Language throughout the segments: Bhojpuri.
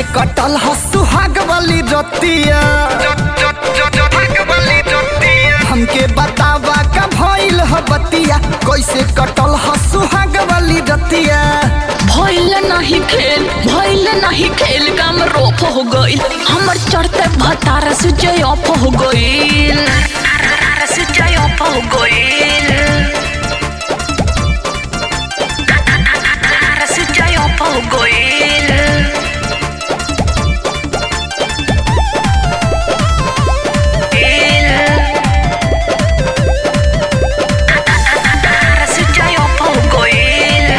कटल ह सुहाग वाली रतिया हमके बतावा का भइल ह बतिया कैसे कटल ह सुहाग वाली रतिया भइल नहीं खेल भइल नहीं खेल काम रोप हो गइल हमर चढ़ते भतार से जय ऑफ हो गइल से जय ऑफ हो गइल से जय ऑफ हो गइल से जय ऑफ हो गइल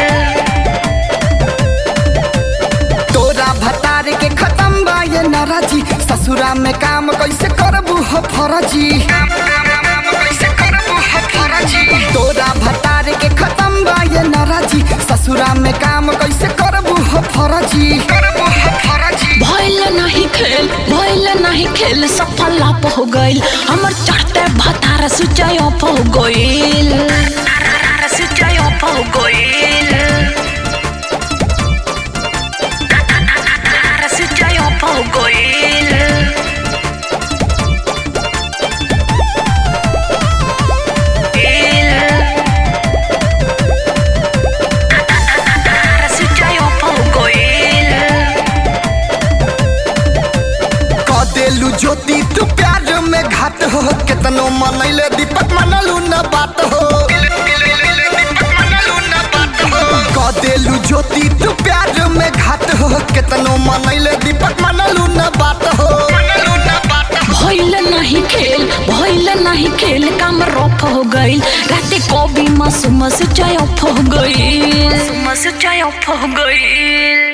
तोरा भतार के खत्म बा ये नाराजी ससुरा में काम कैसे करबू हो फरजी तोरा भतार के खत्म बा ये नाराजी ससुरा में काम कैसे करबू हो फरजी भइल नहीं खेल भइल नहीं खेल सफल लाप हो गइल हमर चढ़ते भतार सुचाई ऑफ हो गइल सुचाई ऑफ हो गइल सुचाई ऑफ हो गइल सुचाई ऑफ हो गइल क देलू ज्योति तू प्यार में घात हो केतनो मनैले दीपक मनलू न बात हो क देलू ज्योति तू प्यार में घात हो केतनो मनैले दीपक मनलू न बात हो भइल नहीं खेल भइल नहीं खेल काम रफ हो गइल राते कभी मस मस चाय ऑफ हो गइल मस चाय ऑफ हो गइल